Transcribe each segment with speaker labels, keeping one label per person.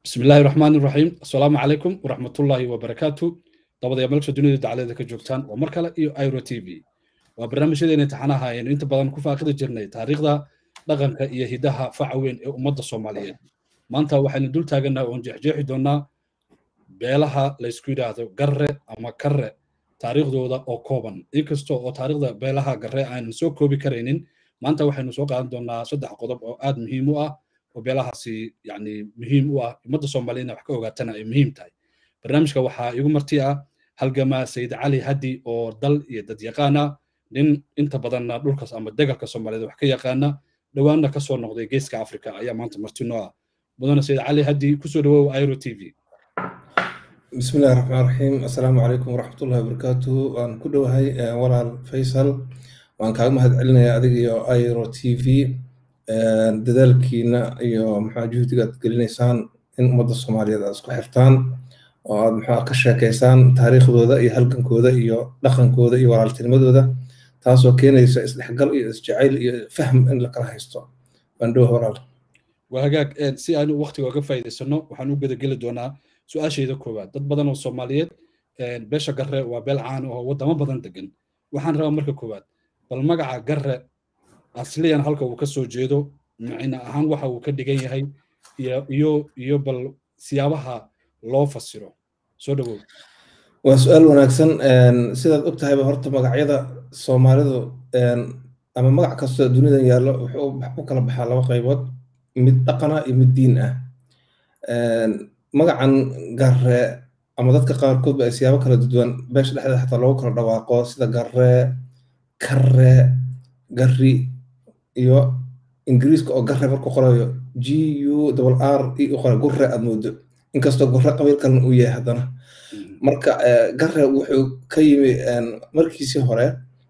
Speaker 1: bismi illaahi raxmaan iraxiim assalaamu calaykum waraxmatullaahi wabarakaatu dabadayaa meelsha dunida dacalada ka joogtaan waa mar kale iyo iro t v waa barnaamijyadeena taxanaha aynu inta badan ku faaqidi jirnay taariikhda dhaqanka iyo hidaha faca weyn ee ummadda soomaaliyeed maanta waxaynu dul taagannaha oon jeexjeexi doonnaa beelaha laysku yidhaahdo garre ama karre taariikhdooda oo kooban inkasta oo taariikhda beelaha garre aanan soo koobi karaynin maanta waxaynu soo qaadan doonnaa saddex qodob oo aad muhiim u ah oo beelahaasi yani muhiim u ah ummadda soomaaliyedna wax ka ogaatana ay muhiim tahay barnaamijka waxaa igu marti ah halgamaa sayid cali haddi oo dal iyo dad yaqaana nin inta badanna dhulkaas ama degalka soomaaliyeed wax ka yaqaana dhowaanna kasoo noqday geeska africa ayaa maanta marti noo ah mudane sayid cali haddi kusoo dhawow iro t v
Speaker 2: بسم الله الرحمن الرحيم السلام عليكم ورحمة الله وبركاته وأن كل هاي ولا فيصل وأن كان مهد علنا أدق يا ايرو تي في dadaalkiina iyo maxaa juhdiga aad gelinaysaan in ummadda soomaaliyeed aad isku xirtaan oo aad maxaa ka sheekaysaan taariikhdooda iyo halgankooda iyo dhaqankooda iyo walaaltinimadooda taasoo keenaysa isdhexgal iyo isjacayl iyo fahm in la kala haysto bandhow walaal
Speaker 1: waa hagaag si aanu waqtiga oga faa'iidaysano waxaan u gedageli doonaa su-aashayda koowaad dad badan oo soomaaliyeed beesha garre waa beel caan oo waddamo badan degan waxaan rabaa marka koowaad bal magaca garre asliyan halka uu ka soo jeedo macina ahaan waxa uu ka dhigan yahay iyo iyo bal siyaabaha loo fasiro soo dhawow
Speaker 2: waa su-aal wanaagsan sidaad og tahayba horta magacyada soomaalidu ama magac kastoo dunidan yaallo wuxuu u kala baxaa laba qaybood mid dhaqana iyo mid diin ah magacan garre ama dadka qaarkoodba ay siyaabo kala duwan beesha dhexdeeda xataa loogu kala dhawaaqo sida garre karre garri iyo ingiriiska oo garre markuu qorayo g u r e u qoray gurre aad moodo inkastoo gurre qabiil kalena uu yahay haddana marka garre wuxuu ka yimi markiisii hore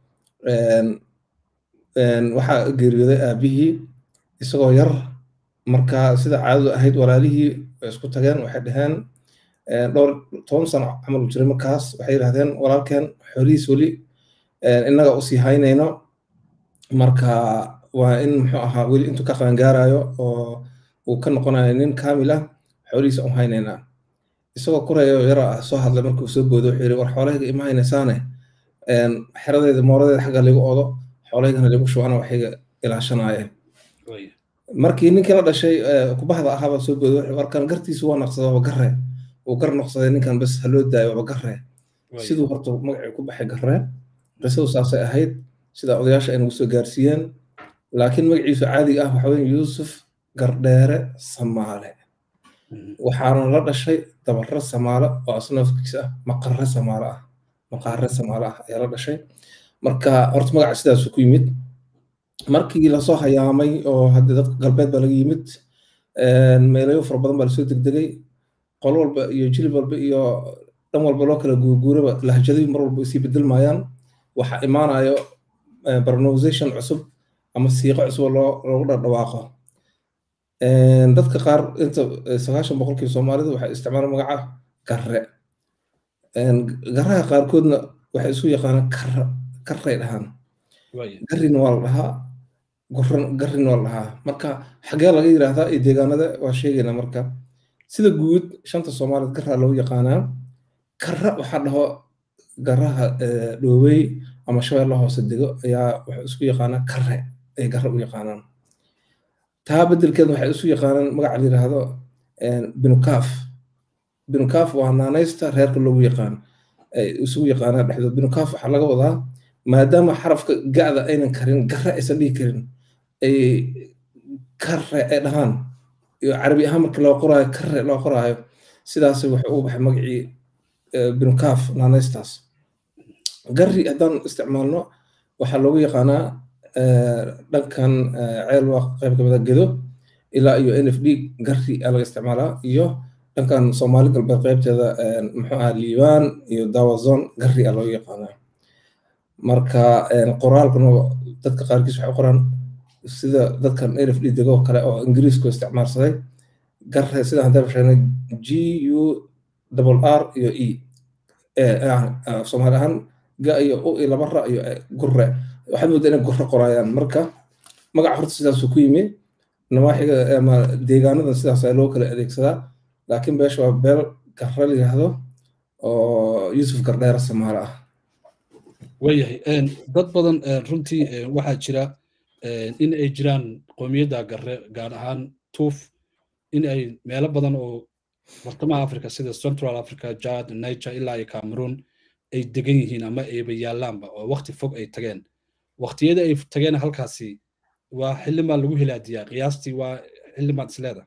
Speaker 2: waxaa geeriyooday aabihii isagoo yar marka sida caadadu ahayd walaalihii way isku tageen waxay dhaheen dhowr toban sano camal u jiray markaas waxay yidhahdeen walaalkeen xoolihiis weli innaga usii haynayno marka waa in muxuu ahaa weli intuu ka qaangaarayo oo uu ka noqonayo nin kaamil ah xoolihiisa u haynaynaa isagoo kurayo yara ah soo hadlay markuu soo boodo wuxuu yidhi war xoolahayga ima haynaysaane xeradeeda mooradeeda xagga lagu odo xoolahaygana lagu shubana waxayga ilaashanaayeen markii ninkii la dhashay kubahda ahaaba soo boodo wuxuu warkan gartiisu waa naqsaday waba garre uu gar noqsaday ninkan bas haloo daayo waba garre siduu horta magacii ku baxay garre qisadu saasay ahayd sida odayaasha ay nagu soo gaarsiiyeen laakiin magaciisu caadiga ah waxa weye yuusuf gardheere samaale waxaana la dhashay dabarre samaale oo asnafkiisa ah maqarre samaale ah maqaare samaale ah ayaa la dhashay marka horta magaca sidaasu ku yimid markii lasoo hayaamay oo hadde dadka galbeed baa laga yimid meelayo fara badan baa lasoo degdegay qol walba iyo jilib walba iyo dhan walba loo kala guurguuraba lahjadii mar walba isii bedelmayaan waxaa imaanayo pronunciation cusub ama siiqo cusub loogu dhadhawaaqo dadka qaar inta sagaashan boqolkii soomaalidu waxay isticmaalaan magaca garre garaha qaarkoodna waxay isu yaqaanaan karra karray dhahaan garrina waa la dhahaa garrina waa la dhahaa marka xagee laga yidhaahdaa iyo deegaanada waa sheegaynaa marka sida guud shanta soomaaliyed garraa loogu yaqaanaa karra waxaa dhaho garaha dhoowey ama shabeella hoose dego ayaa waxay isku yaqaanaa karre ay garre u yaqaanaan taa beddelkeed waxay isu yaqaanaan magaca la yidhaahdo binukaaf binukaaf waa naanaysta reerka loogu yaqaan ay isugu yaqaanaan dhexdood binukaaf waxaa laga wadaa maadaama xarafka ga'da aynan karin garre aysan dhihi karin ay karre ay dhahaan iyo carabi ahaan markii loo qoraayo karre loo qoraayo sidaas wuxuu ugu baxay magacii binukaaf naanaystaas garri haddaan isticmaalno waxaa loogu yaqaanaa dhankan ceel waa qayb kamida gedo ilaa iyo n f d garri aa laga isticmaalaa iyo dhankan soomaali galbeed qaybteeda muxuu aha liibaan iyo dawazon garri aa loogu yaqaanaa marka qoraalkuna dadka qaarkiis waxay qoraan sida dadkan n f d dego kale oo ingiriisku isticmaalsaday garre sidaan hadda sheegnay g u double r iyo e soomaali ahaan ga iyo u iyo laba ra iyo gurre waxaad moodaa inay gurre qoraayaan marka magaca horta sidaasuu ku yimi nawaaxiga ama deegaanada sidaas loo kala adeegsadaa laakiin beesha waa beel garre la yidhaahdo oo yuusuf gardheera samaale ah
Speaker 1: waayahay dad badan runtii waxaa jira in ay jiraan qoomiyadda garre gaar ahaan tuuf in ay meelo badan oo bartamaha africa sida central africa jad niger ilaa iyo cameroon ay degan yihiin ama ayba yaallaanba oo wakti fog ay tageen waktiyada ay tageen halkaasi waa xilimaa lagu hilaadiyaa qiyaastii waa xilimaad isleeda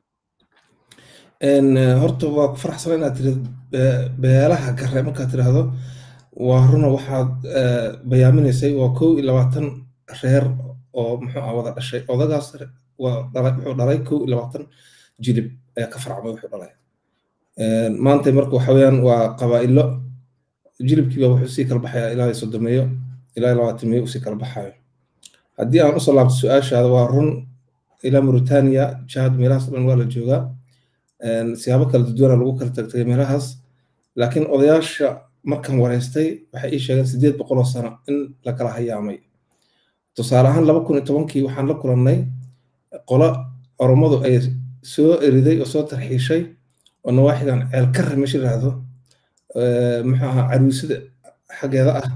Speaker 2: horta waa ku faraxsan inaad tiri beelaha garre markaad tiraahdo waa runa waxaad bayaaminaysay waa kow iyo labaatan reer oo muxuu ah wada dhashay odagaas waa dhalay wuxuu dhalay kow iyo labaatan jilib ayaa ka farcmay wuxuu dhalay maanta marka waxa weeyaan waa qabaa'ilo jilibkiiba wuxuu sii kala baxayaa ilaa soddomeeyo ilaa labaatameeyo usii kala baxayo haddii aan usoo laabto su-aashaada waa run ilaa mauritania jihad meelahaas dhan waa la joogaa siyaabo kala duduwana lagu kala tagtagay meelahaas laakiin odayaasha markan wareystay waxay ii sheegeen sideed boqoloo sano in la kala hayaamay tusaale ahaan laba kun iyo tobankii waxaan la kulannay qolo oromadu ay soo eriday oo soo tarxiishay oo nawaaxigan ceelkarre meesha yidhaahdo muxuu ahaa caruusida xaggeeda ah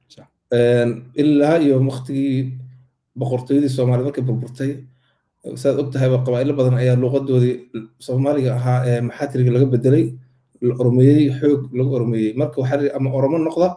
Speaker 2: ilaa iyo waktigii boqortooyadii soomaaliyed markay burburtay saad og tahay qabaa'ilo badan ayaa luuqadoodii soomaaliga ahaa ee maxaatiriga laga bedelay la oromeeyey xoog lagu oromeeyey marka waxaa ama oromo noqda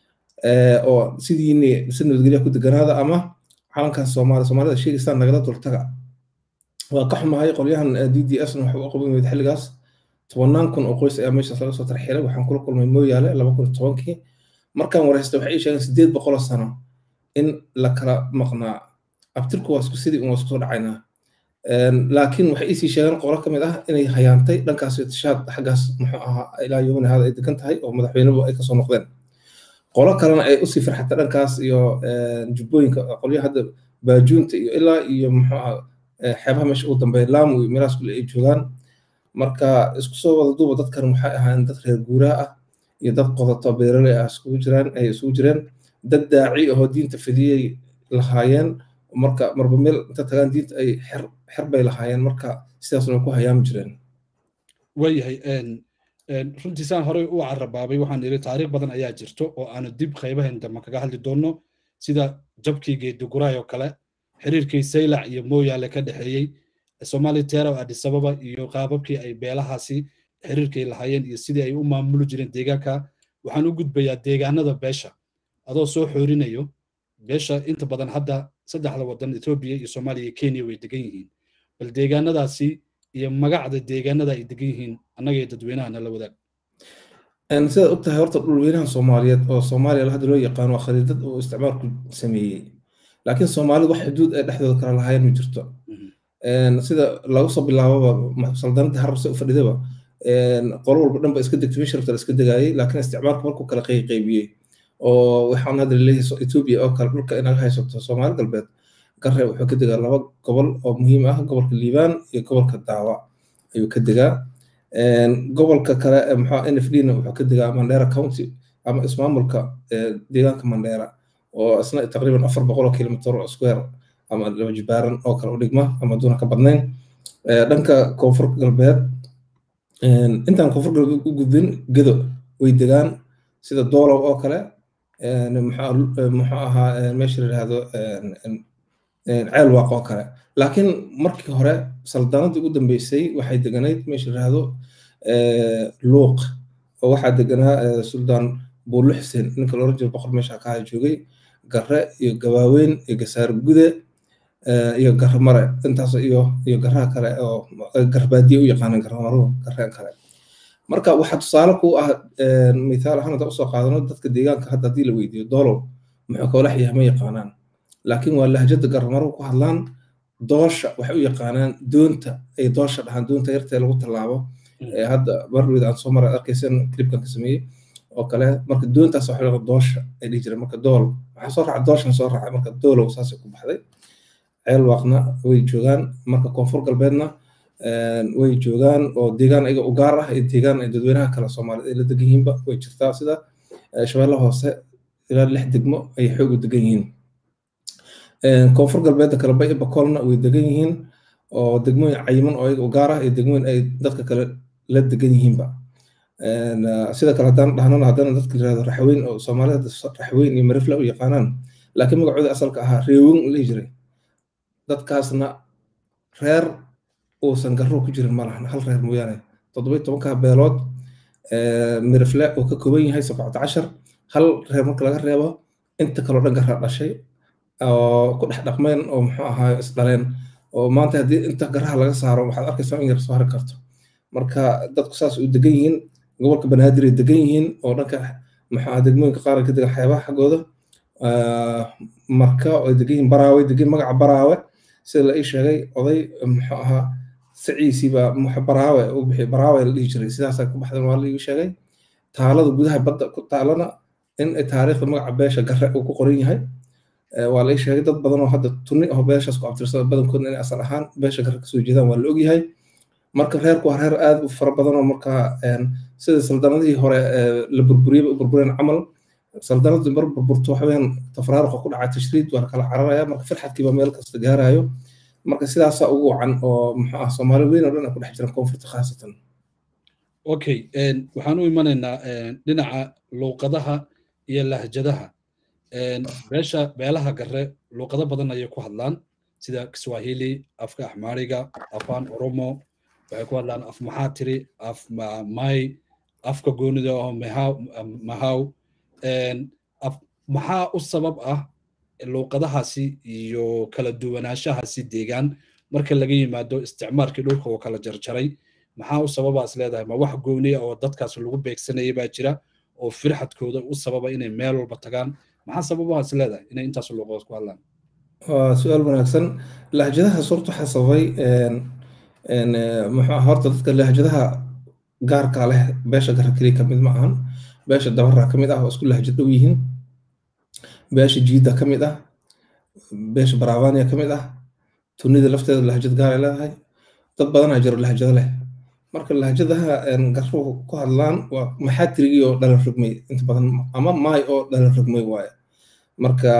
Speaker 2: oo sidiini si nabadgelya ku deganaada ama calankan soomaali soomaalida sheegaystaan nagala dultaga waa ka xumahay qolyahan d d s waxa u qaban weyd xilligaas tobannaan kun oo qoys ayaa meeshaas laga soo tarxiilay waxaan kula kulmay mooyaale laba kun iyo tobankii markaan wareystay waxay ii sheegeen sideed boqoloo sano in la kala maqnaa abtirku waa isku sidii un waa isku soo dhacaynaa laakiin waxay iisii sheegeen qolo ka mid ah inay hayaantay dhankaas tishaad xaggaas muxuu ahaa ilaa yomani hada ay degan tahay oo madaxweynuhu ay kasoo noqdeen qolo kalena ay usii farxatay dhankaas iyo jubbooyinka qolyaha hadda baajuunta iyo ilaa iyo muxuu ah xeebaha meesha ugu dambeeya laamu iyo meelahaas kule ay joogaan marka isku soo wada duuba dadkan waxay ahaayeen dad reer guuraa ah iyo dad qodato beeraley ah iskugu jiraan ay isugu jireen dad daaci ahoo diinta fidiyey lahaayeen marka marba meel inta tagaan diinta ay xer xer bay lahaayeen marka sidaasna ku hayaami jireen
Speaker 1: waayahay runtii saan horey u carabaabay waxaan iri taariikh badan ayaa jirto oo aanu dib qaybahan dambe kaga hadli doonno sida jabkii geediguraay oo kale xiriirkii saylac iyo mooyaale ka dhexeeyey somali tero adisababa iyo qaababkii ay beelahaasi xiriirkay lahaayeen iyo sidii ay u maamuli jireen deegaanka waxaan u gudbayaa deegaanada beesha adoo soo xoorinayo beesha inta badan hadda saddexda wadan etoobiya iyo soomaaliya iyo kenya way degan yihiin bal deegaanadaasi iyo magacda deegaanada ay degan yihiin annaga iyo dadweynahana la wadaag
Speaker 2: sidaad og tahay horta dhulweynaha soomaaliyeed oo soomaaliya hadda loo yaqaano waa khariidad uu isticmaalku sameeyey laakiin soomaalida wax xuduud ay dhexdooda kala lahaayeen ma jirto sida lagu soo bilaababa saldanada harabse u fadhidaba qolo walba dhan ba iska degtay meesha rabta la iska degaayey laakiin isticmaalku markuu kala qayqaybiyey oo waxaan hadda laleeyahay etoobiya oo kale dhulka inaga haysato soomaali galbeed garre wuxuu ka degaa laba gobol oo muhiim ah gobolka liibaan iyo gobolka daawa ayuu ka degaa gobolka kale maxaa n f d na wuxuu ka degaa mandera county ama ismaamulka deegaanka mandera oo isna taqriiban afar boqol oo kilomitr oo square ama laba jibaaran oo kale u dhigma ama duuna ka badnayn dhanka koonfur galbeed intaan koonfur galbeed u gudbin gedo way degaan sida doolow oo kale muxuu ahaa meesha la yidhaahdo ceel waaq oo kale laakiin markii hore saldanadii ugu dambeysay waxay deganayd meesha la yidhaahdo luuq oo waxaa deganaa suldaan buulo xuseen ninka la oran jiro boqor meesha ka joogay garre iyo gabaaweyn iyo gasaar gude iyo garre mare intaas iyo iyo garaha kale oo garbaadiye u yaqaanan garamaruhu garreen kale marka waxaa tusaale ku ah mithaal ahaan hadda usoo qaadano dadka deegaanka hadda haddii la weydiiyo doolow muxuu kawlax yahay ma yaqaanaan laakiin waa lahjada garamaruhu ku hadlaan doosha waxay u yaqaanaan doonta ay doosha dhahaan doonta yartee lagu tallaabo hadda barweed aan soo maray arkaysan clipkan ka sameeyey oo kale marka doontaas waxa laga doosha ay dhihi jireen marka dool waxaa soo raacay dooshan soo raacay marka doolow saasay ku baxday ceel waaqna way joogaan marka koonfur galbeedna way joogaan oo deegaan ayaga u gaar ah iyo deegaan ay dadweynaha kale soomaaliyed ay la degan yihiinba way jirtaa sida shabeelle hoose ilaa lix degmo ay xoog u degan yihiin koonfur galbeedda kale bay bakoolna way degan yihiin oo degmooyin cayiman oo ayaga u gaar ah iyo degmooyin ay dadka kale la degan yihiinba sida kale haddaan dhahnana haddana dadka yirahdo raxweyn oo soomaalida raxweyn iyo marifla u yaqaanaan laakiin magacooda asalka ahaa reewin lihi jiray dadkaasna reer uusan garro ku jirin ma lahan hal reer mooyaane toddobiyo tobanka beelood mirifle uu ka kooban yahay sabcata cashar hal reer marka laga reebo inta kaloo dhan garra dhashay oo ku dhex dhaqmeen oo muxuu ahaa isdhaleen oo maanta haddii inta garaha laga saaro waxaad arkaysaa in yar soo hari karto marka dadku saas u degan yihiin gobolka banaadir ay degan yihiin oo dhanka muxuu ahaa degmooyinka qaar ka degan xeebaha xaggooda marka ay degan yihiin baraawe degan magaca baraawe sida la ii sheegay oday muxuu ahaa saciisiiba baraawe u bixi baraawe la dhihi jiray sidaasaa ku baxdan waa la ii sheegay taalada gudaha badda ku taalana in taariikhda magaca beesha garre uu ku qoran yahay waa la ii sheegay dad badan oo hadda tunni oo beeshaas ku abtirsada badankoodna inay asal ahaan beesha garre kasoo jeedaan waa la ogyahay marka reerku waa reer aad u fara badan oo markaa sida saldanadihii hore la burburiyey u burbureen camal saldanadu mar burburto waxaweyaan tafraaruqa ku dhaca tashriid waa kala cararaya marka firxadkiiba meel kasta gaarayo marka sidaasaa ugu wacan oo muxuu ah soomaali weyn oo dhan ay ku dhex jiraan koonfurta khaasatan
Speaker 1: okay waxaan u imanaynaa dhinaca luuqadaha iyo lahjadaha beesha beelaha garre luuqado badan ayay ku hadlaan sida kiswahili afka axmaariga afaan oromo waxay ku hadlaan af maxaatiri af may afka goonida oo mahaw maxaa u sabab ah luuqadahaasi iyo kala duwanaanshahaasi deegaan marka laga yimaado isticmaalkii dhulka oo kala jarjaray maxaa u sababaas leedahay ma wax gooniya oo dadkaas lagu beegsanayay baa jira oo firxadkooda u sababa inay meel walba tagaan maxaa sababahaas leedahay inay intaas luuqadood ku hadlaan
Speaker 2: waa su-aal wanaagsan lahjadahaas horta waxaa sababay muxuu horta dadka lahjadaha gaarka leh beesha garra keliya ka mid ma ahan beesha dabarra ka mid ah oo isku lahjad dhow yihiin beesha jiida ka mid ah beesha baravania ka mid ah tunida lafteeda lahjad gaar ay leedahay dad badanaa jiro lahjado leh marka lahjadaha garruhu ku hadlaan waa maxaatirigii oo dhalan rogmay inta badan ama maay oo dhalan rogmay waaye marka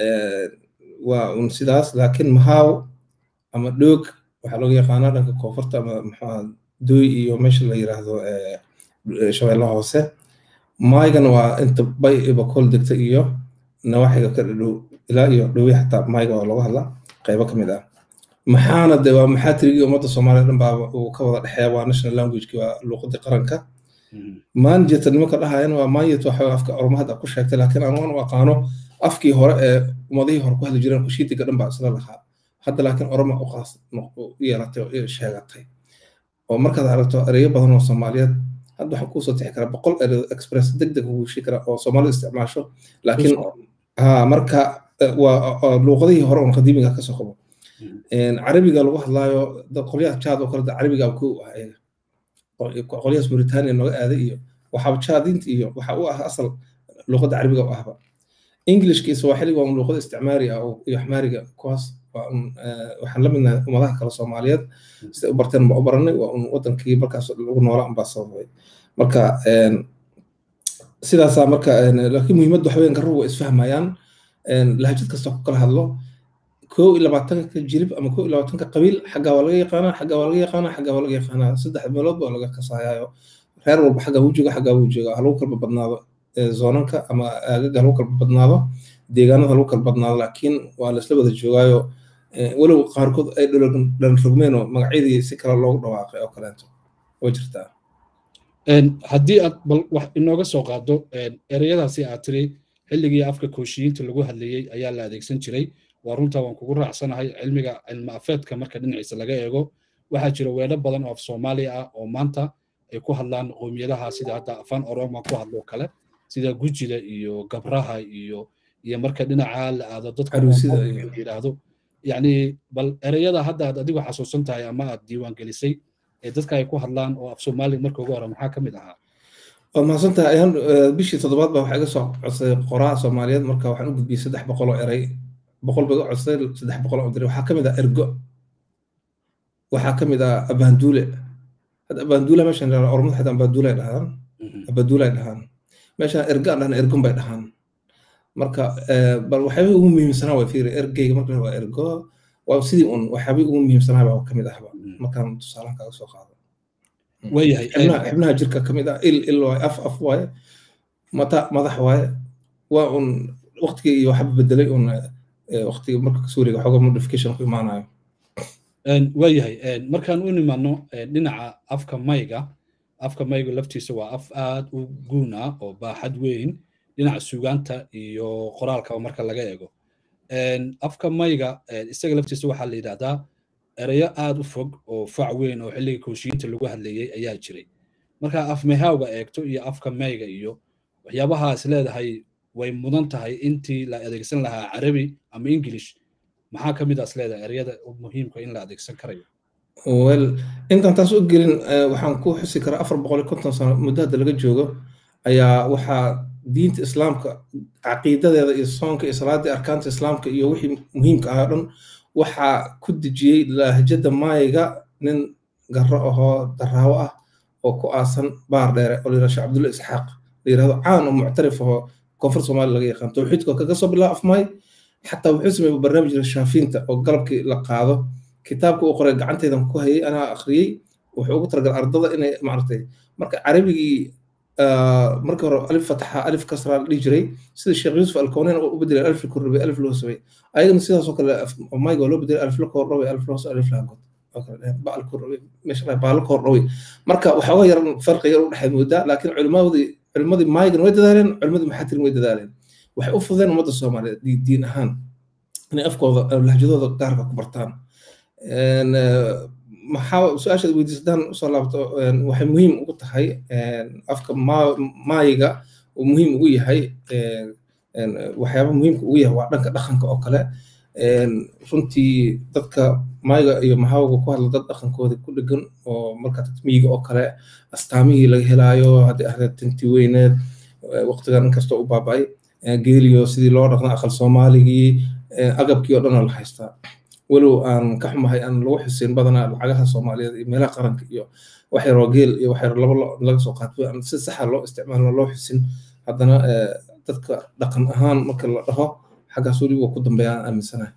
Speaker 2: waa un sidaas laakiin mahaaw ama dhoog waxaa looga yaqaanaa dhanka koonfurta ama maxaa dooy iyo meesha la yiraahdo shabeellaha hoose maygana waa inta bay bakool degta iyo nawaaxiga ka dhow ilaa iyo dhowi xataa mayga waa looga hadlaa qaybo ka mid ah maxaana de waa maxaa tirigii ummadda soomaaliya dhan baa uu ka wada dhexeeya waa national languageki waa luuqadii qaranka manjeta nimanka dhahayan waa manjet waxa afka oromahad ku sheegtay laakiin aan waan u aqaano afkii hore ee ummadihii hore ku hadli jireen kushiitiga dhan baa isla lahaa hadda laakiin oroma u qaas yeelatay oo sheegatay oo markaad aragto ereyo badan oo soomaaliyeed hadda waxaa kuusoo tixi kara boqol ereyo express deg deg ugu heshii kara oo soomaalida isticmaasho laakiin ha marka waa luuqadihii hore oon qadiimiga kasoo qabo carabiga lagu hadlaayo qolyaha jaad oo kale carabiga ku ah ayaga qolyahaas mauritania nooga aaday iyo waxaaba jaadinta iyo waxa u ah asal luuqadda carabiga u ahba englishka iyo swaaxiliga waa luuqada isticmaari ah iyo axmaariga kuwaas waxaan la midnahay ummadaha kale soomaaliyeed siday u barteen baa u baranay waa un wadankii markaas lagu noolaa unbaa sababay marka sidaasaa marka laakiin muhiimadda waxa weyan garruhu waa isfahmayaan lahjad kasta ku kala hadlo koo iyo labaatanka jilib ama koo iyo labaatanka qabiil xaggaa waa laga yaqaanaa xaggaa waa laga yaqaanaa xaggaa waa laga yaqaanaa saddex meelood baa laga kasayaayo reer walba xaggaa wuu jooga xaggaa wuu jooga halagu kalba badnaado zoonanka ama aagaga halagu kalba badnaado deegaanada halagu kala badnaado laakiin waa laisla wada joogaayo walow qaarkood ay dhalan rogmeen oo magacyadii si kale loogu dhawaaqay oo kaleeto way jirtaa
Speaker 1: haddii aad bal wax inooga soo qaado ereyadaasi aad tiri xilligii afka kooshiyiinta lagu hadlayey ayaa la adeegsan jiray waa runtaa waan kugu raacsanahay cilmiga cilmi afeedka marka dhinaciisa laga eego waxaa jira weedho badan oo af soomaaliya ah oo maanta ay ku hadlaan qowmiyadaha sida hadda afaan oroma ku hadloo kale sida gujida iyo gabraha iyo iyo marka dhinaca la aado dadka yidhaahdo yani bal ereyada hadda aad adigu xasuusan tahay ama aad diiwaan gelisay ee dadka ay ku hadlaan oo af soomaaliya marka ugu hore maxaa ka mid ahaa
Speaker 2: waa mahadsantahay ayaan bishii toddobaad baa waxaa iga soo codsaday qoraa soomaaliyeed marka waxaan u gudbiyey saddex boqol oo erey boqol bay iga codsaday saddex boqol oo diray waxaa ka mid ah ergo waxaa ka mid ah abaanduule hadda abaanduule meeshan ormada xitaa abaanduule ay dhahaan abaanduule ay dhahaan meeshan ergo aan dhahna ergun bay dhahaan marka bal waxyaabihii ugu muhiimsanaa waa fiiri ergeyga marka waa ergo waa sidii un waxyaabihii ugu muhiimsanaa baa ka mid ahba markaan tusaalahan kaaga soo qaado
Speaker 1: waayahay
Speaker 2: xibnaha jirka ka mid ah il il waaye af af waaye mata madax waaye waa un waqtigii iyo waxba bedelay un waqtiga marka suuriga xooga modification ku imaanayo
Speaker 1: waayahay markaan u nimaano dhinaca afka mayga afka mayga laftiisa waa af aad u guun ah oo baaxad weyn dhinaca sugaanta iyo qoraalkaba marka laga eego afka mayga isaga laftiisa waxaa la yidhahdaa ereyo aad u fog oo fac weyn oo xilliga kooshiyiinta lagu hadlayay ayaa jiray marka af mehawga eegto iyo afka mayga iyo waxyaabahaas leedahay way mudan tahay intii la adeegsan lahaa carabi ama english maxaa ka mid aas leedahay ereyada muhiimka in la adeegsan karayo
Speaker 2: wel intaan taas u gelin waxaan ku xusi karaa afar boqol iyo konton sano muddo hadda laga joogo ayaa waxaa diinta islaamka caqiidadeeda iyo soonka iyo salaada arkaanta islaamka iyo wixii muhiimka ahaa dhan waxaa ku dejiyey lahjada maayiga nin garro ahoo daraawo ah oo ku aasan baar dheere oo layidhahdo sheekh cabdulla isxaaq la yidhahdo caan oo muctarif ahoo koonfur soomaaliya laga yaqaan tawxiidka oo kaga soo bilaabo afmaay xataa wuxuu sameeyey barnaamij shaafiinta oo galabkii la qaado kitaabka uu qoray gacanteydan ku hayay anaa akhriyey wuxuu ugu talagalay ardada inay maaragtay marka carabigii markii hore alif fataxa alif kasraa la dhihi jiray sida sheekh yuusuf alkowneyn u bedelay alif la kordhabay alif loo samay ayagana sidaas oo kale mayga oo loo bedelay alif la kordhabay alif loo alif la god baala kordhabay marka waxooga yaran farqi yar u dhexeed moodaa laakiin culimadii culimadii maygan way dadaaleen culimadii maxatirin way dadaaleen waxay u fudeen ummadda soomaaliyeed diin ahaan inay afkooda lahjadooda gaarka ku bartaan maxaa su-aashaad weydiisadaan usoo laabto waxay muhiim ugu tahay afka maayiga uu muhiim ugu yahay waxyaaba muhiimka ugu yahay waa dhanka dhaqanka oo kale runtii dadka maayiga iyo mahawga ku hadla dad dhaqankooda ku dhegan oo marka tatmiyiga oo kale astaamihii laga helaayo haddii ahda tinti weyneed waqtigan inkastoo u baaba'ay geeliyo sidii loo dhaqna aqal soomaaligii agabkii oo dhan oo la haystaa walow aan ka xumahay aan lagu xusin badanaa lacagaha soomaaliyeed iyo meelaha qaranka iyo wax yaroo geel iyo wax yar laba laga soo qaato aan si saxa loo isticmaalo loo xusin haddana dadka dhaqan ahaan marka la dhaho xaggaas weli waa ku dambeeyaan aaminsanahay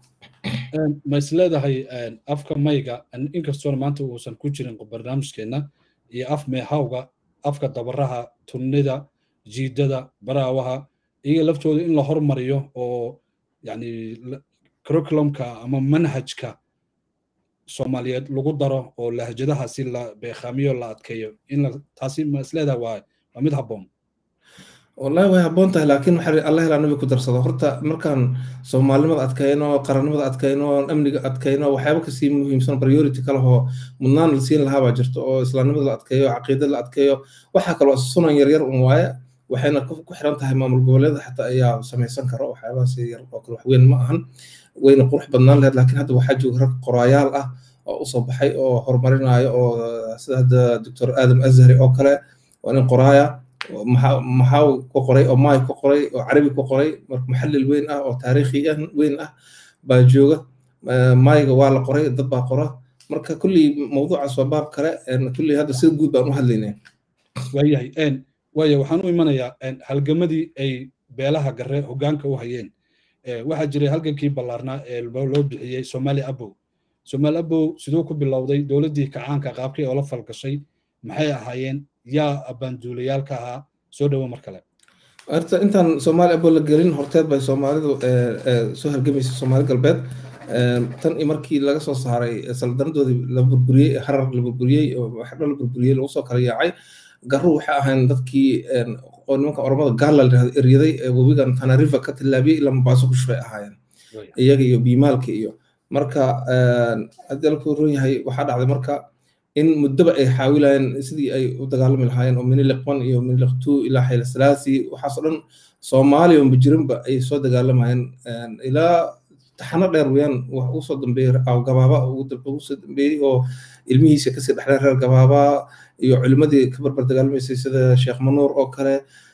Speaker 1: ma is leedahay afka mayga inkastoona maanta uusan ku jirin barnaamijkeenna iyo af meehawga afka dabaraha tunnida jiidada baraawaha iyaga laftooda in la hormariyo oo yani curriculumka ama manhajka soomaaliyeed lagu daro oo lahjadaha si la beekhamiyo la adkeeyo in taasi ma isleedaha waa waa mid habboon
Speaker 2: wallahi way habboon tahay laakiin waxaa alla helaa nabi ku darsado horta markaan soomaalinimada adkayno qarannimada adkayno amniga adkayno waxyaaba kasii muhiimsan priority kalehoo mudnaan la siin lahaa baa jirto oo islaamnimada la adkeeyo caqiida la adkeeyo waxaa kaloo sunan yaryar un waaye waxayna ku xiran tahay maamul goboleeda xataa ayaa samaysan karo waxyaabahaas yar oo kale waxweyn ma ahan wayna qurux badnaan lahayd laakiin hadda waxaa jooga rag qoraayaal ah oo usoo baxay oo horumarinayo oo sida hadda doctor aadam azhari oo kale waa nin qoraaya maxaa ku qoray oo maay ku qoray oo carabi ku qoray marka muxallil weyn ah oo taariikhi weyn ah baa jooga maayga waa la qoray dad baa qora marka kulley mawduucaas waa baab kale kulley hadda sida guud baan u hadlaynaa
Speaker 1: waayahay waaya waxaan u imanayaa halgamadii ay beelaha gare hoggaanka u hayeen waxaa jiray halgankii ballaarnaa ee loo bixiyey somali abow somali abow siduu ku bilowday dowladdii kacaanka qaabkii oo la falgashay maxay ahaayeen yaa abaanduulayaalka ahaa soo dhowo mar kale
Speaker 2: horta intaan soomaali abo la gelin horteed bay soomaalidu soo halgamaysay soomaali galbeed tan iyo markii laga soo saaray saldanadoodii la burburiyey harar la burburiyey waxdho la burburiyey lagu soo kala yaacay garu waxay ahayn dadkii oo nimanka oromada gaala la yirahdo eryaday webigan tanariva ka tillaabiyey ilaa mabaaso ku shubay ahaayeen iyaga iyo biimaalka iyo marka haddii la kuron yahay waxaa dhacday marka in muddaba ay xaawilayeen sidii ay u dagaalami lahaayeen oo miniliq one iyo miniliq two ilaa xayla salaasi waxaasoo dhan soomaaliya unba jirinba ay soo dagaalamayeen ilaa taxano dheer weyaan wax ugu soo dambeeyey gabaaba ugu soo dambeeyey oo ilmihiisa kasii dhexleen reer gabaaba iyo culimadii ka barbar dagaalamaysay sida sheekh manuur oo kale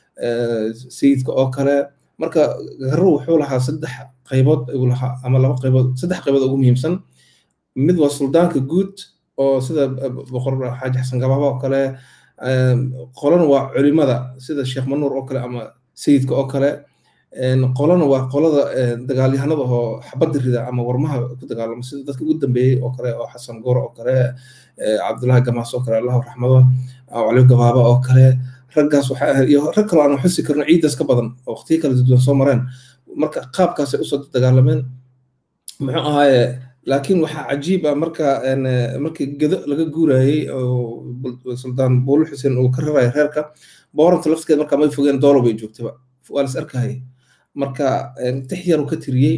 Speaker 2: sayidka oo kale marka garu wuxuu lahaa saddex qaybood ayuu lahaa ama laba qaybood saddex qaybood ugu muhiimsan mid waa suldaanka guud oo sida boqor xaaji xasan gabaaba oo kale qolana waa culimada sida sheekh manuur oo kale ama sayidka oo kale qolana waa qolada dagaalyahanada oo xabadda rida ama warmaha ku dagaalama sida dadka ugu dambeeyey oo kale oo xasan goor oo kale cabdullahi gamaas oo kale allahu raxmado cali gabaaba oo kale raggaas waxaa ahayd iyo rag kaloo aan xusi karno ciidaas ka badan oo waqtiyo kala duwan soo mareen marka qaabkaasay usoo dagaalameen muxuu ahaaye laakiin waxaa cajiib ah marka markii gedo laga guurayey oo suldaan buulu xuseen uu ka raraya reerka booranta lafteed markaa may fogeen doolo bay joogtaba waa las arkahayay marka tix yar uu ka tiriyey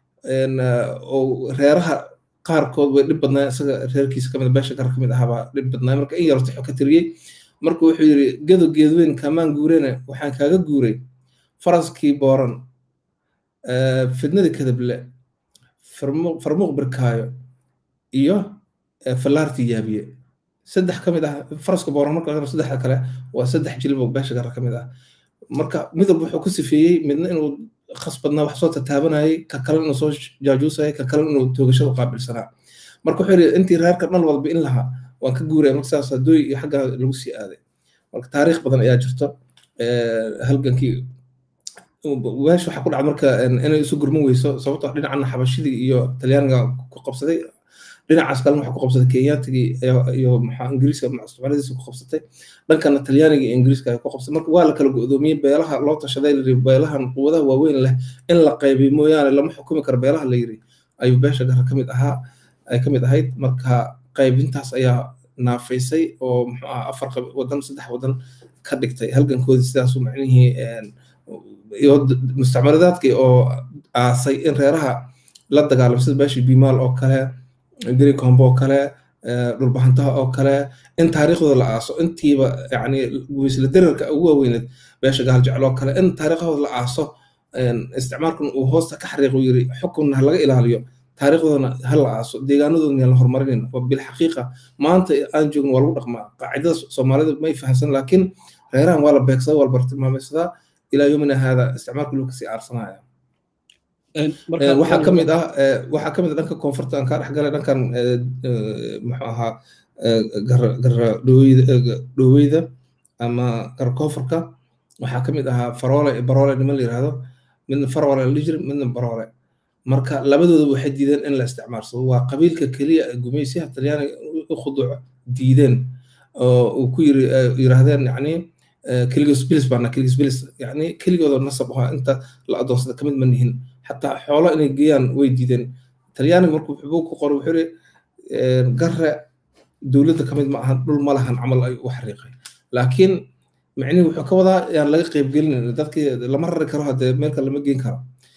Speaker 2: oo reeraha qaarkood way dhib badnaa isaga reerkiisa kamid beesha gar kamid ahaabaa dhib badnaa marka in yar tixu ka tiriyey marka wuxuu yidhi gedo geedweyn kamaan guurene waxaan kaaga guuray faraskii booran fidnadii kadable farmuuq birkaayo iyo fallaartii yaabiye saddex ka mid ah faraska booran marka saddexda kale waa saddex jilbo beesha gara ka mid ah marka mid walba wuxuu ku sifeeyey midna inuu khasbadnaa wax soo tataabanayay ka kale inuu soo jaajuusayay ka kale inuu toogashada qaabilsanaa marka wuxuu yidhi intii reerka dhal walba in lahaa waan ka guuraya marka saas dooy iyo xagga lagu sii aaday marka taariikh badan ayaa jirto halgankii weesh waxaa ku dhacda marka inay isu gurman weyso sababtoo dhinacana xabashidii iyo talyaaniga ku qabsaday dhinacaas kalena waxaa ku qabsaday kenyatigii iyo maxaa ingiriiska soomaaladiisa ku qabsatay dhankana talyaaniga iyo ingiriiska ay ku qabsatay marka waa la kala go'doomiyey beelaha loo tashaday layiri beelahan quwadaha waaweyn leh in la qaybiy mooyaane lama xukumi karo beelaha la yiri ayuu beesha gara ka mid ahaa ay ka mid ahayd marka qaybintaas ayaa naafaysay oo muxuu ah afar wadan saddex wadan ka dhigtay halgankoodii sidaasu macnihii iyo mustacmaladaadkii oo aasay in reeraha la dagaalamo sida beeshii bimaal oo kale greencomb oo kale dhulbahantaha oo kale in taariikhdooda la aaso intiiba yani guweysla derarka ugu waaweyneed beesha gaal jecel oo kale in taariikhdooda la aaso isticmaalkan uu hoosta ka xariiq uu yiri xukunna ha laga ilaaliyo taariikhdoodana ha la aaso deegaanadoodana la horumarinin waa bilxaqiiqa maanta aan joogno waa lagu dhaqmaa qaacidada soomaalida may fahamsan laakiin reerahan waa la beegsadaa waa la bartilmaameysadaa ilaa yomina haada isticmaalka loo kasii aarsanaya waxaa ka mid ah waxaa ka mid ah dhanka koonfurta aan kaa dhexgalay dhankan muxuu ahaa gara dhoweyda ama gara koonfurka waxaa ka mid ahaa faroole baroole niman la yirahdo midna faroole la jiri midna baroole marka labadooda waxay diideen in la isticmaalsado waa qabiilka keliya ee gumaysiyaha talyaaniga u khuduuco diideen oo uu ku yiraahdeen yacni keligoos bilis baana keligoos bilis yacni keligooda nasab ahaa inta la adoonsada kamid ma nihin xataa xoolo inay geeyaan way diideen talyaaniga markuu xubuu ku qoray wuxuu yiri garre dowladda kamid ma ahan dhul ma lahan camal ay u xariiqay laakiin micnihi wuxuu ka wadaa yaan laga qaybgelin dadkii lama rari karo haddee meel kale lama geen karo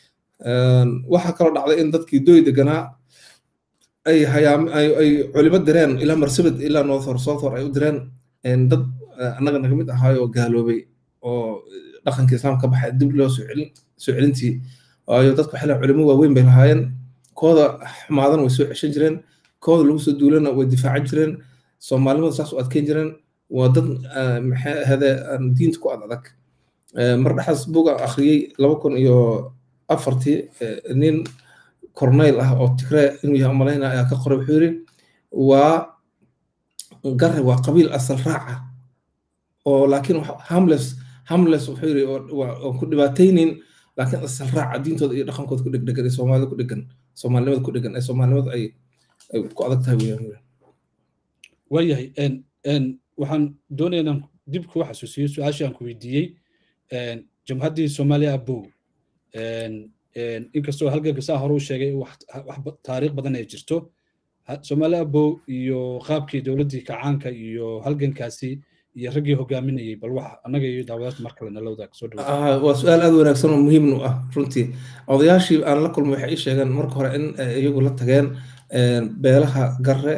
Speaker 2: waxaa kaloo dhacday in dadkii doy deganaa ay hayaam ay culimo direen ilaa marsabad ilaa northor southor ay u direen dad annaga naga mid ahaayoo gaaloobay oo dhaqanka islaamka ka baxay dib loo soo celin soo celintii waayo dadku waxay leeyihin culimo waaweyn bay lahaayeen kooda xumaadana way soo ceshan jireen kooda lagu soo duulana way difaacan jireen soomaalimada saas u adkeyn jireen waa dad maxay ahade diinta ku ad adag mar dhexaas buga akhriyey laba kun iyo afartii nin corneyl ah oo tigree inuu yahay umalayna ayaa ka qoray wuxuu yiri waa gare waa qabiil asal raaca oo laakiin hamles hamles wuxuu yiri oo ku dhibaataynin laakiin asal raaca diintooda iyo dhaqankooda ku dhegdhegan ee soomaalida ku dhegan soomaalinimada ku dhegan ee soomaalinimada ay ku adag tahay weeyaan
Speaker 1: waayahay waxaan doonayaa inaan dib kugu xasuusiyo su-aashii aan ku weydiiyey jamhaddii soomaaliya abow inkastoo halganka saa hore u sheegay wax taariikh badan ay jirto soomaali abow iyo qaabkii dowladdii kacaanka iyo halgankaasi iyo raggii hogaaminayay bal wax annaga iyo daawadaadka mar kale nala wadaag soo
Speaker 2: dhawa waa su-aal aad wanaagsan oo muhiim u ah runtii odayaashii aan la kulmay waxay ii sheegeen marka hore in iyagu la tageen beelaha garre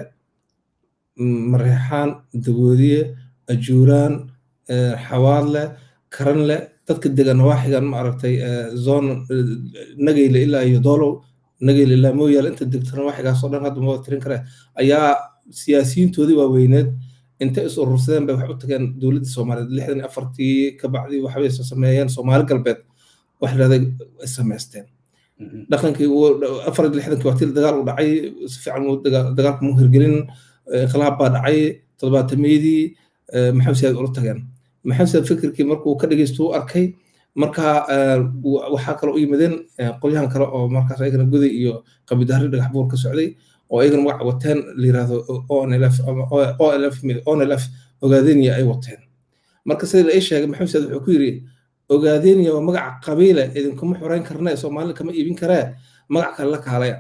Speaker 2: mareexaan dagoodiye ajuuraan xawaadle karanle dadka degan nawaaxigan ma aragtay zone nageyle ilaa iyo doolow nageyle ilaa mooyaale inta degta nawaaxigaasoo dhan hadda mawada tirin kare ayaa siyaasiyiintoodii waaweyneed intay is urursadeen bay wax u tageen dowladda soomaaliyeed lixdan afartii ka bacdii waxbay sameeyeen soomaali galbeed wax dhahday ay samaysteen dhaqankii afar lixdankii waqti dagaal u dhacay si fiican dagaalka mu hirgelin inqilaab baa dhacay toddobaatameyadii maxamed siyaad ula tageen maxamed siyaad fikirkii markuu ka dhegeysto u arkay marka waxaa kaloo u yimaadeen qolyahan kale oo markaas ayagana goday iyo qabidahri dhagax buur ka socday oo ayagana magac wateen la yirahdo onlf olf onlf ogaadenia ay wateen marka sida la ii sheegay maxamed saad wuxuu ku yiri ogaadenia waa magaca qabiile idinkuma xoreyn karna soomaalida kama iibin karee magac kale la kaalaya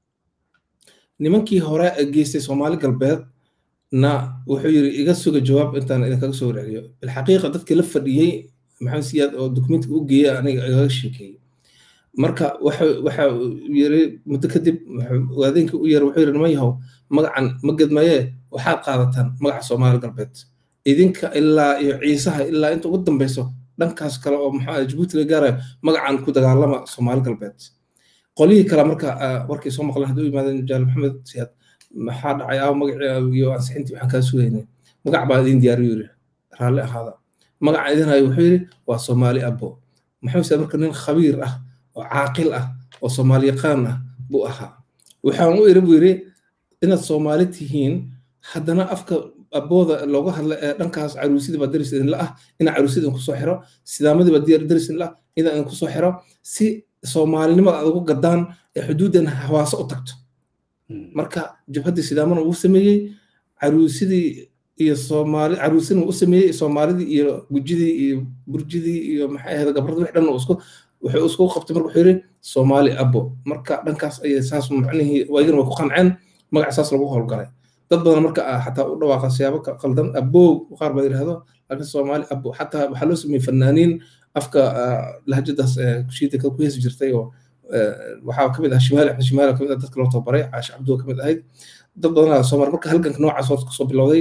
Speaker 2: nimankii hore geystay soomaali galbeed na wuxuu yiri iga suga jawaab intaan idinkaga soo warceliyo bilxaqiiqa dadkii la fadhiyey maxamed siyaad oo dokumentiga u geeyey aniga igaga sheekeeyey marka waxa yiri muddo kadib ogaadeenkii u yara wuxuu yiri niman yahow magacan ma gedmayee waxaad qaadataan magaca soomaali galbeed idinka ilaa iyo ciisaha ilaa inta ugu dambeyso dhankaas kale oo maxaa jabuuti la gaarayo magacan ku dagaalama soomaali galbeed qolyihii kale marka warkay soo maqleen haddii u yimaadeen jaal maxamed siyaad maxaa dhacay aa magacii iyo ansixintii waxaan kaa sugaynay magac baa idin diyaariyo yiri raalli ahaada magaca idin hayo wuxuu yiri waa soomaali abo maxamed siyaad marka nin khabiir ah oo caaqil ah oo soomaali yaqaan ah buu ahaa waxaan u iri buu yiri inaad soomaali tihiin haddana afka abooda looga hadla ee dhankaas caruusidii baa daris idinla ah inaa caruusid idinku soo xiro sidaamadii baa diyaar daris idinla ah inaa idinku soo xiro si soomaalinimada aad ugu gadaan ee xuduuddan hawaaso u tagto marka jabhaddii sidaamana uu sameeyey caruusidii iyo soomaali caruusidna uu sameeyey soomaalidii iyo gujidii iyo burjidii iyo maxay ahayd gabradii wix dhan isku wuxuu isku qabtay marka wuxuu yidhi soomaali abo marka dhankaas ayay saas macnihii waagina way ku qanceen magac saas lagu howlgalay dad badan marka xataa u dhawaaqa siyaabo qaldan abow qaar baa yidhahdo laakiin soomaali abo xataa waxaa loo sameeyey fanaaniin afka lahjadaas kushiida ku heesi jirtay oo waxaa kamid ah shimaali axmed shimaali kamid ah dadka loo tababaray caashi cabduwa kamid ahayd dad badanaa soomaali marka halganka noocaas oo kasoo bilowday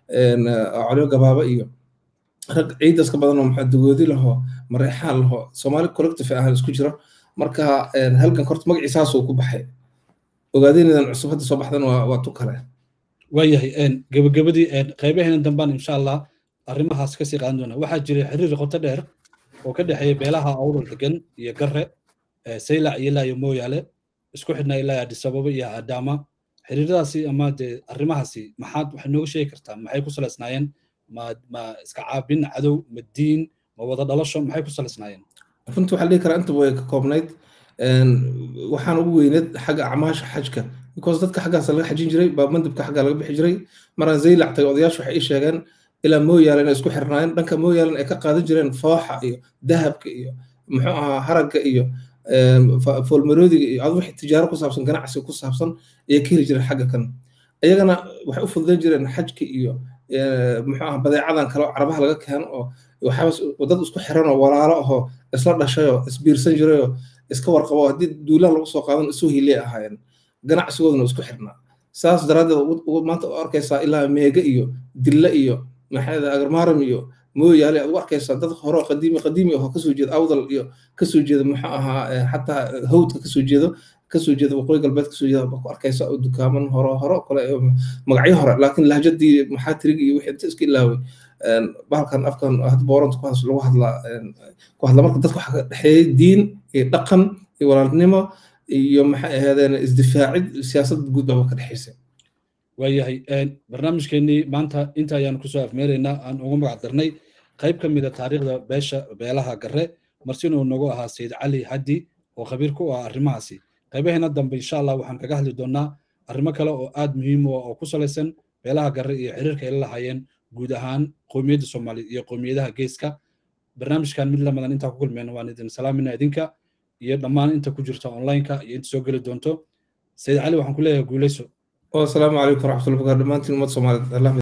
Speaker 2: colyo gabaaba iyo rag ciidaas ka badan oo maxaa dagoodi laho mareexaan laho soomaali collective ah isku jiro marka halganka horta magaciisaasuu ku baxay ogaadeenadan cusub hadda soo baxdan waa tu kale
Speaker 1: waayahay gebagabadii qaybaheena dambaan insha allah arrimahaas kasii qaadan doona waxaa jiray xiriir qoto dheer oo ka dhexeeya beelaha awdal degan iyo garre saylac iyo ilaa iyo mooyaale isku xidhnaa ilaa adisababa iyo adaama xiriiradaasi ama dee arrimahaasi maxaad waxay nooga sheegi kartaa maxay ku salaysnaayeen ma ma iska caabin cadow ma diin ma wada dhalasho maxay ku salaysnaayeen
Speaker 2: runtii waxaa dhihi karaa inta way ka koobnayd waxaan ugu weyneed xagga acmaasha xajka because dadka xaggaas laga xajin jiray baa mandibka xagga laga bixi jiray maraan zaylac tagay odayaashu waxay ii sheegeen ilaa mooyaale inay isku xirnaayeen dhanka mooyaalen ay ka qaadan jireen fooxa iyo dahabka iyo muxuu ahaa haragga iyo foolmaroodiga iyo adu wixii tijaaro ku saabsan ganacsi ku saabsan ayay ka heli jireen xagga kan iyagana waxay u fududayn jireen xajka iyo muxuu ahaa badeecadan kale oo carabaha laga keeno oo waxaaba dad isku xiran oo walaalo ahoo isla dhashayoo isbiirsan jirayoo iska warqabo haddii duulaan lagu soo qaadan isu hiley ahaayeen ganacsigooduna isku xirnaa saas daraaddeed maanta u arkaysaa ilaa meega iyo dilla iyo maxaa agarmaaram iyo mooyaale aad u arkaysaa dad hore qadiimi qadiimi ahoo kasoo jeeda awdal iyo kasoo jeeda muxuu ahaa xataa hawdka kasoo jeedo kasoo jeeda waqooyi galbeed kasoo jeeda baa ku arkaysa oo dukaaman hore hore kale magacyo hore laakiin lahjadii maxaa tirig iyo wixii inta iska ilaaway bahalkan afkan hadda booranta ku lagu hadlaa ku hadla marka dadka waxaa ka dhexeeyay diin iyo dhaqan iyo walaalnimo iyo maxay ahaadeen isdifaacid siyaasad guud baa ka dhexaysay
Speaker 1: waayahay barnaamijkeenii maanta inta ayaan kusoo afmeeraynaa aan ugu magac darnay qayb ka mid a taariikhda beesha beelaha garre marsin uu nagu ahaa sayid cali haddi oo khabiir ku ah arrimahaasi qaybaheena dambe insha allah waxaan kaga hadli doonaa arrimo kale oo aad muhiim u ah oo ku salaysan beelaha garre iyo xiriirka ay la lahaayeen guud ahaan qowmiyadda soomaaliya iyo qowmiyadaha geeska barnaamijkan mid lamadan intaa ku kulmeen waan idin salaamina idinka iyo dhammaan inta ku jirta onlineka iyo inta soo geli doonto sayid cali waxaan ku leeyahay guuleyso
Speaker 2: والسلام عليكم ورحمة الله وبركاته دمانتين أمة صومالية